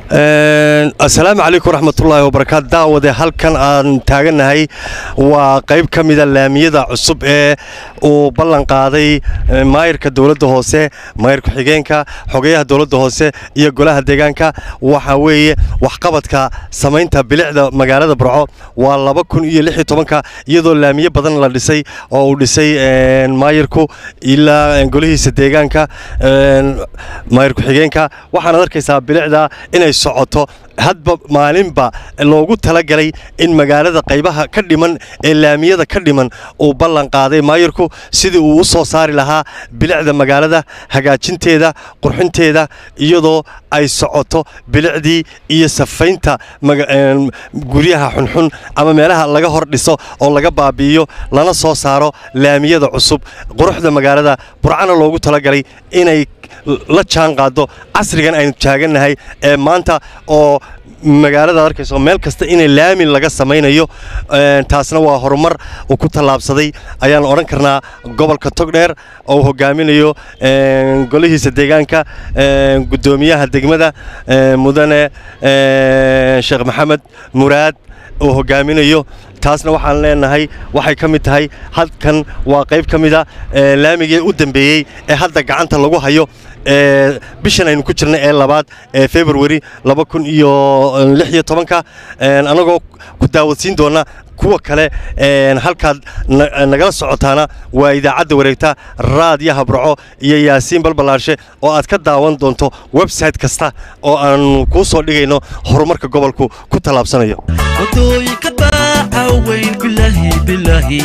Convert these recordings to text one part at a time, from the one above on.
asalaamu calaykum waraxmatullaahi wabarakaatu daawade halkan aan taagannahay waa qayb ka mida laamiyada cusub ee uu ballan qaaday maayirka dowladda hoose maayir ku-xigeenka xogeyaha dowladda hoose iyo golaha deegaanka waxa weeye waxqabadka samaynta bilicda magaalada burco waa laba kun iyo lix iyo tobanka iyadoo laamiyo badan la dhisay oo uu dhisay maayirku ilaa golihiisa deegaanka maayir ku-xigeenka waxaanaad arkaysaa bilicda inay socoto hadba maalinba loogu talagalay in magaalada qaybaha ka dhiman ee laamiyada ka dhiman uu ballan qaaday maayirku sidii uu u soo saari lahaa bilicda magaalada hagaajinteeda qurxinteeda iyadoo ay socoto bilicdii iyo safaynta guryaha xunxun ama meelaha laga hor dhiso oo laga baabi'iyo lana soo saaro laamiyada cusub quruxda magaalada burcana loogu talagalay inay la jaan qaado casrigan aynu taagannahay ee maanta oo magaalada arkayso meel kasta inay laami laga samaynayo taasna waa horumar uu ku tallaabsaday ayaan odhan karnaa gobolka togdheer oo hogaaminayo golihiisa deegaanka guddoomiyaha degmada mudane sheekh maxamed muraad uu hogaaminayo taasna waxaan leenahay waxay ka mid tahay halkan waa qayb ka mida laamigii u dambeeyey ee hadda gacanta lagu hayo bishan aynu ku jirna ee labaad ee februari laba kun iyo lix iyo tobanka annagoo ku daawadsiin doona kuwa kale halkaad nagala socotaana waa idaacadda wareegta raadiyaha burco iyo yaasiin balbalaarshe oo aad ka daawan doonto website kasta oo aanu kuu soo dhigayno horumarka gobolku ku tallaabsanayo wadooyinka baacaweyn bilaahi bilaahi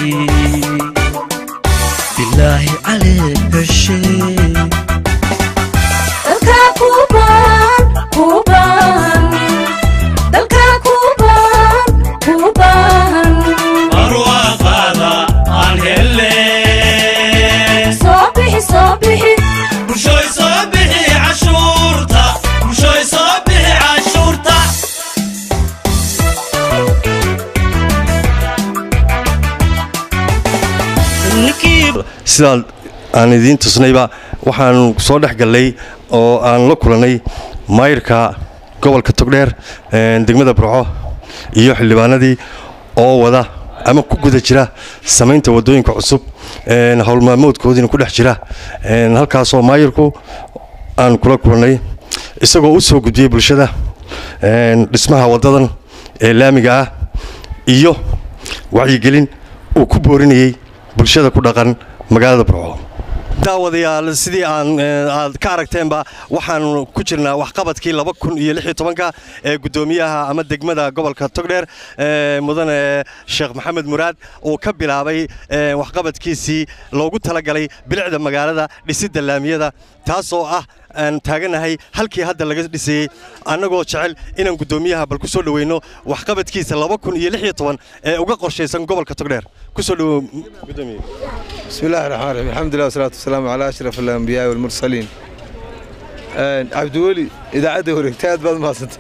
bilaahi calee heshe sidaan aan idiin tusnayba waxaanu soo dhex gallay oo aan la kulannay maayirka gobolka togdheer degmada burco iyo xildhibaanadii oo wada ama ku guda jira samaynta waddooyinka cusub howlmaamoodkoodiina ku dhex jira halkaasoo maayirku aan kula kulannay isagoo u soo gudbiyey bulshada dhismaha waddadan ee laamiga ah iyo wacyigelin uu ku boorinayey bulshada ku dhaqan magaalada burco daawadayaal sidii aan aad ka aragteenba waxaanu ku jirnaa waxqabadkii laba kun iyo lix iyo tobanka ee guddoomiyaha ama degmada gobolka togdheer mudane sheekh maxamed muraad uu ka bilaabay waxqabadkiisii loogu talagalay bilicda magaalada dhisidda laamiyada taasoo ah aan taaganahay halkii hadda laga dhisayey annagoo jecel inaan guddoomiyaha bal ku soo dhoweyno waxqabadkiisa laba kun iyo lix iyo toban ee uga qorshaysan gobolka togdheer kusoo dhowow gudoomiye بسم الله الرحمن الرحيم الحمد لله والصلاة والسلام على أشرف الأنبياء والمرسلين عبد ولي إذا عاد ورقتاد بعد ما صدت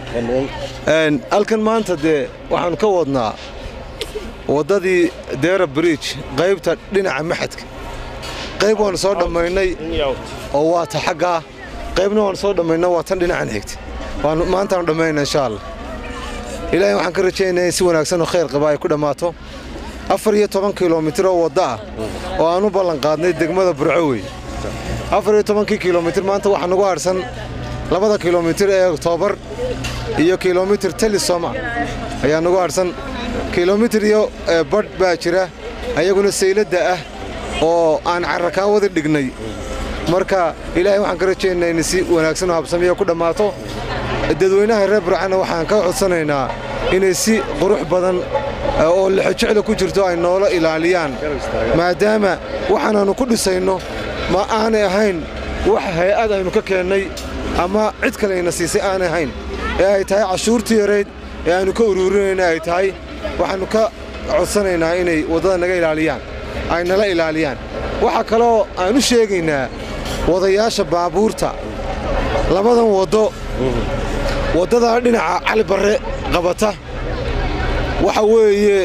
halkan maanta dee waxaanu ka wadnaa waddadii deera bridge qaybta dhinaca maxadka qayb waanu soo dhammaynay oo waa ta xaggaa qaybna waanu soo dhammaynay waa tan dhinacan xigta waanu maantaanu dhammaynaa insha allah ilaahay waxaan ka rajaynayaa in si wanaagsan oo khayr qaba ay ku dhammaato afar iyo toban kilomitir oo wadda ah oo aan u ballan qaadnay degmada burco wey afar iyo tobankii kilomitir maanta waxaa nagu harsan labada kilomitir ee oktoobar iyo kilomitir telisoma ayaa nagu harsan kilomitir iyo badh baa jira ayaguna sayladda ah oo aan carrakaan wada dhignay marka ilaahay waxaan ka rajaynayaa in si wanaagsan oo habsamiya ku dhammaato dadweynaha reer burcana waxaan ka codsanaynaa inay si qurux badan oo lexojecla ku jirto ay noola ilaaliyaan maadaama waxaanaannu ku dhisayno ma aanay ahayn wax hay-ad aynu ka keennay ama cid kalayna siisay aanay ahayn ee ay tahay cashuurtii yareyd ee aynu ka uruurinayna ay tahay waxaannu ka codsanaynaa inay waddada naga ilaaliyaan ay nala ilaaliyaan waxaa kaloo aan u sheegaynaa wadayaasha baabuurta labadan waddo waddadaa dhinaca cali barre qabata waxa weeye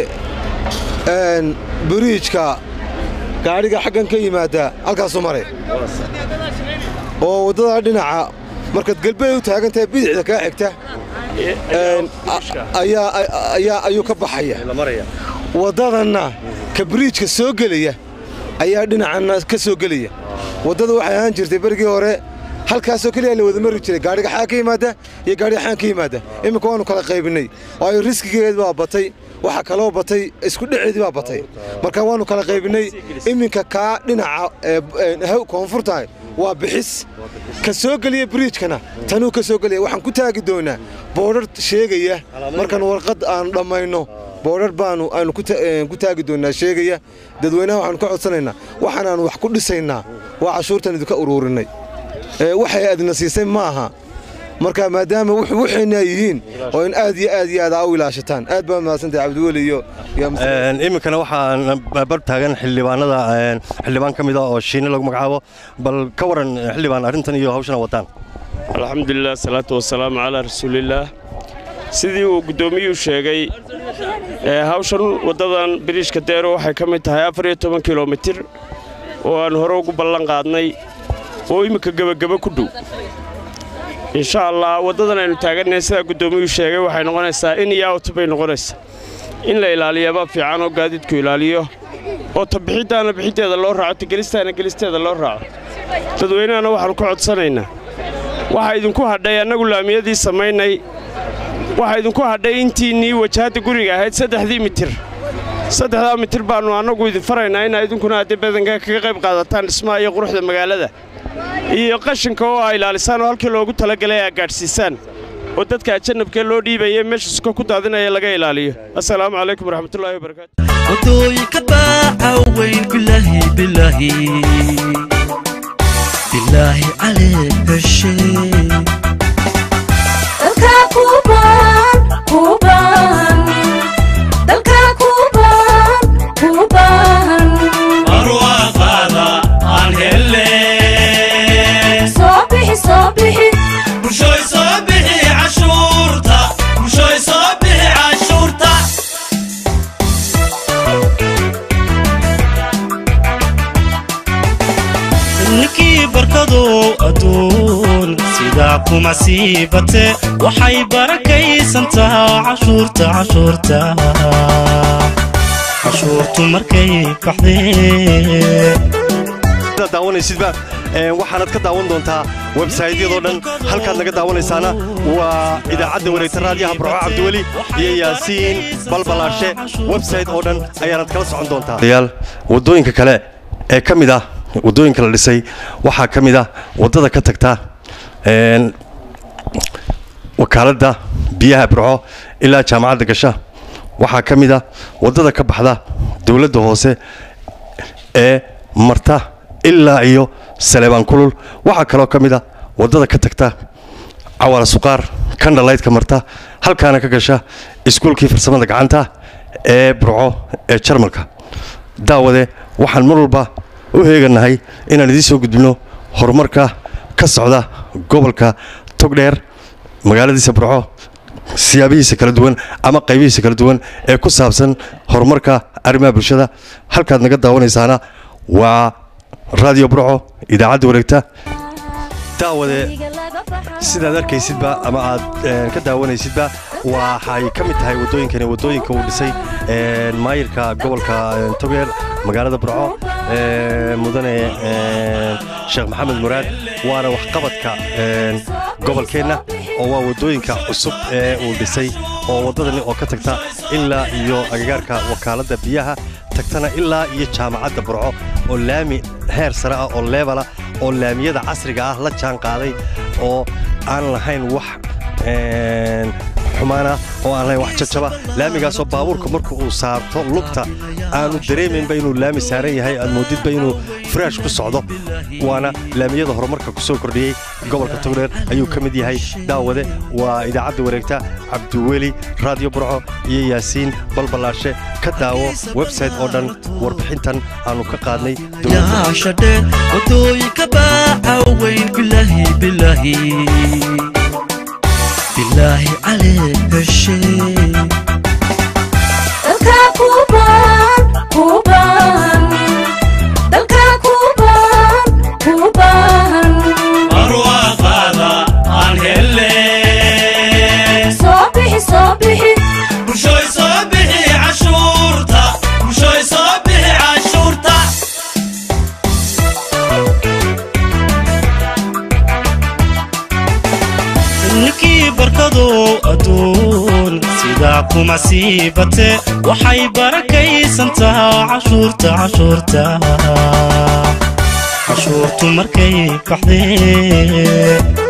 biriijka gaadhiga xaggan ka yimaada halkaasuu maray oo waddadaa dhinaca markaad galbeed u taagan tahay bidixda kaa xigta een, a- ayaa ayaa ayuu ka baxaya waddadanna ka biriijka soo gelaya ayaa dhinacanna ka soo gelaya waddada waxay ahaan jirtay berigii hore halkaasoo keliya la wada mari jiray gaadhiga xaan ka yimaada iyo gaadhiga xaan ka yimaada iminka waanu kala qaybinay waayo riskigeed baa batay waxa kaloo batay isku dheceedii baa batay marka waanu kala qaybinay iminka kaa dhinaca ee, ee, haw- koonfurtahay waa bixis ka soo geliya biriijkana tanuu ka soo gelaya waxaan ku taagi doonaa boodhar sheegaya markaan warqad aanu dhammayno boodhar baanu aanu ku ta- ee, ku taagi doonaa sheegaya dadweynaha waxaanu ka codsanaynaa waxaanaanu wax ku dhisaynaa waa cashuurtan idinka uruurinay Ee, waxay adna siisay maaha marka maadaama wux- waxayna yihiin oo in aad iyo aad iyo aad aa u ilaashataan aad baa mahadsantahay cabdiweli iyo iyo Mr. Een, iminkana waxaan bar taagan xildhibaanada een, xildhibaan ka mid ah oo shiine lagu magacaabo bal ka waran xildhibaan arrintan iyo hawshana wataan alxamdulilah salaatu wasalaamu calaa rasuulillaah sidii uu guddoomiyuu sheegay ee hawshan waddadan biriishka deero waxay ka mid tahay afar iyo toban kilomitir oo aan hore ugu ballan qaadnay oo imminka gebageba ku dhow insha allah waddadan aynu taagannahay sidaa guddoomiyuu sheegay waxay noqonaysaa in iyo out bay noqonaysaa in la ilaaliyaba fiican oo gaadiidku ilaaliyo oo tabixiddaana bixiddeeda loo raaco tegelistaana gelisteeda loo raaco dadweynahana waxaannu ka codsanaynaa waxaa idinku hadhay annagu laamiyadii samaynay waxaa idinku hadhay intiinnii wajahadda guriga ahayd saddexdii mitir saddexdaa mitir baannu annagu idin faraynaa inaa idinkuna haddii badanka kaga qayb qaadataan dhismaha iyo quruxda magaalada iyo qashinka oo aa ilaalisaan oo halkii loogu talagalay aa gaadhsiisaan oo dadka ajannabkee loo dhiibaya meesha suka ku daadinaya laga ilaaliyo assalaamu calaykum waraxmatullaahi wabarakaatu wadooyinka baaca weyn bilaahi bilaahi bilaahi calee heshe dalka kuban kuban dalka kuban kuban barwaaqaada aan helle soo bixi soo bixi bulshooy soo bixi cashuurta bulshooy soo bixi cashuurta ninkii barkadow adduun sidaa kuma sii bate waxay barakaysantaa cashuurta cashuurta cashuurtu markay baxdee sidaad daawanaysidba een, waxaanad ka daawan doontaa websaytyadoo dhan halkaad naga daawanaysaana waa idaacadda wareegta raadiyaha burco cabdiweli iyo yaasiin balbalaashe websayt oo dhan ayaanad kala socon doontaa yaal waddooyinka kale ee ka mid ah waddooyinka la dhisay waxaa ka mid ah waddada ka tagta een, wakaaladda biyaha burco ilaa jaamacadda gasha waxaa ka mid ah waddada ka baxda dowladda hoose ee marta ilaa iyo saleebaan kulul waxaa kaloo ka mid a waddada ka tagta cawaala suqaar kandhalaydka marta halkaana ka gasha iskuulkii farsamada gacanta ee burco ee jarmalka daawade waxaan mar walba u heeganahay inaan idiin soo gudbino horumarka ka socda gobolka togdheer magaaladiisa burco siyaabihiisa kala duwan ama qaybihiisa kala duwan ee ku saabsan horumarka arrimaha bulshada halkaad naga daawanaysaana waa raadiyo burco idaacadda wareegta daawade sidaad arkaysidba ama aad eh, ka daawanaysidba waxay ka mid tahay waddooyinkani waddooyinka uu dhisay eh, maayirka gobolka eh, togdheer magaalada burco eh, mudane eh, sheekh maxamed muraad waana waxqabadka eh, gobolkeenna oo waa waddooyinka cusub ee uu dhisay oo waddadani oo ka tagta ilaa iyo agagaarka wakaaladda biyaha tagtana ilaa iyo jaamacadda burco oo laami heer sare ah oo leebala oo laamiyada casriga ah la jaan qaaday oo aan lahayn wax een, xumaana oo aan lahayn wax jajaba laamigaasoo baabuurka marka uu saarto lugta aanu dareemaynba inuu laami saaran yahay aad moodidba inuu fresh ku socdo waana laamiyada horumarka ku soo kordhiyey gobolka togdheer ayuu ka mid yahay daawade waa idaacadda wareegta cabdiweli raadiyo burco iyo yaasiin balbalaashe ka daawo website oo dhan warbixintan aanu ka qaadnay dowladda yaashadhe wadooyinka baaca weyn bilaahi bilaahi bilaahi calee heshe dalka kuban kuban dalka kuban kuban barwaaqaada ninkii barkadow adduun sidaa kuma sii bate waxay barakaysantaa cashuurta cashuurta cashuurtu markay baxdee